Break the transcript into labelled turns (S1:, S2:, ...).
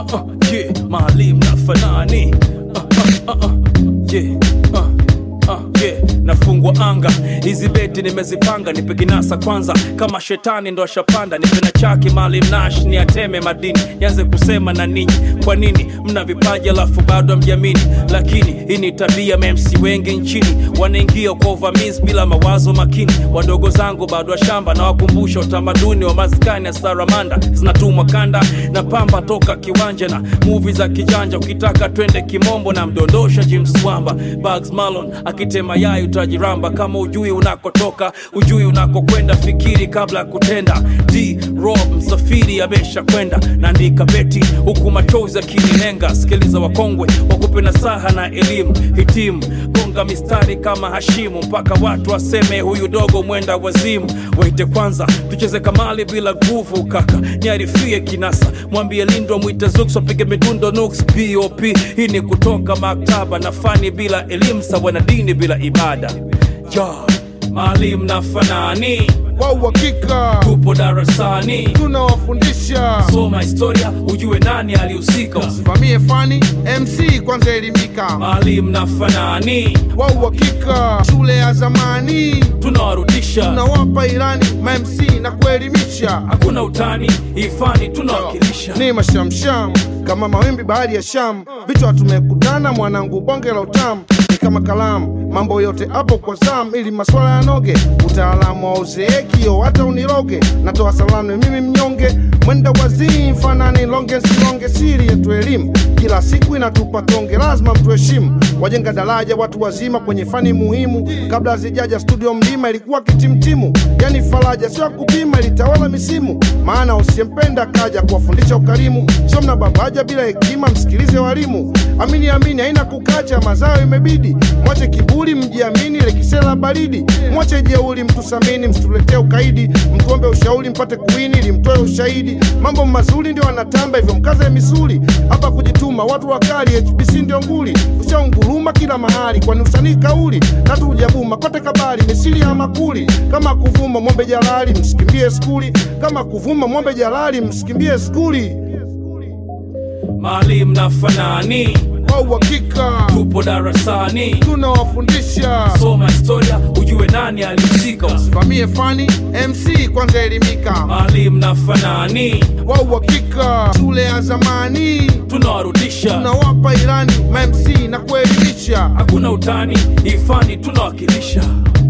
S1: uh, uh, yeah, maalim na fanani uh, uh, uh, uh, yeah, uh. Uh, yeah, nafungwa anga hizi beti nimezipanga nipe kinasa kwanza kama shetani ndo ashapanda nipe na chaki maalim nash ni ateme madini nianze kusema na ninyi kwa nini mna vipaji alafu bado amjamini lakini hii ni tabia mamc wengi nchini wanaingia kwa uvamizi bila mawazo makini wadogo zangu bado wa shamba na wakumbusha utamaduni wa maskani ya saramanda zinatumwa kanda na pamba toka kiwanja na muvi za kijanja ukitaka twende kimombo na mdondosha james wamba bugs malon akitema yai utajiramba kama ujui unakotoka ujui unakokwenda fikiri kabla ya kutenda d rob msafiri amesha kwenda naandika beti huku machozi akinilenga sikiliza wakongwe wakupe na saha na elimu hitimu gonga mistari kama hashimu mpaka watu waseme huyu dogo mwenda wazimu waite kwanza tucheze kamali bila nguvu kaka niarifie kinasa mwambie lindwa mwite zuks wapige midundo nuks pop hii ni kutoka maktaba na fani bila elimu sawa na dini bila ibada ya maalim na fanani
S2: kwa uhakika
S1: tupo darasani
S2: tunawafundisha
S1: soma historia ujue nani alihusika
S2: vamie fani mc kwanza elimika
S1: maalim na fanani
S2: kwa uhakika shule ya zamani
S1: tunawarudisha
S2: tunawapa ilani mamc na kuelimisha
S1: hakuna utani ifani tunawakilisha
S2: ni mashamsham kama mawimbi bahari ya sham vichwa tumekutana mwanangu bonge la utamu ni kama kalamu mambo yote hapo kwa zam ili maswala yanoge utaalamu wa uzeekio hata uniroge natoa salamu mimi mnyonge mwenda wazii fanani longe silonge siri yetu elimu kila siku inatupa tonge lazima mtuheshimu wajenga daraja watu wazima kwenye fani muhimu kabla zijaja studio mlima ilikuwa kitimtimu yani faraja sio ya kupima ilitawala misimu maana usiyempenda kaja kuwafundisha ukarimu sio mnababaja bila hekima msikilize walimu amini amini haina kukacha mazao imebidi mwache kiburi mjiamini lekisela baridi mwache jeuli mtusamini msituletee ukaidi mtuombe ushauri mpate kuini ili mtoe ushahidi mambo mazuri ndio anatamba hivyo mkaze misuli hapa kujituma watu wakali hbc ndio nguli ushaunguruma kila mahali kwani usanii kauli tatu ujabuma kote kabali misili ya makuli kama kuvuma mwombe jalali msikimbie skuli kama kuvuma mwombe jalali msikimbie skuli
S1: maalim na fanani
S2: kwa uhakika
S1: tupo darasani
S2: tunawafundisha
S1: soma historia ujue nani alihusika
S2: vamie fani mc kwanza elimika
S1: maalim na fanani
S2: kwa uhakika shule ya zamani
S1: tunawarudisha
S2: tunawapa ilani mamc na kuelimisha
S1: hakuna utani ifani tunawakilisha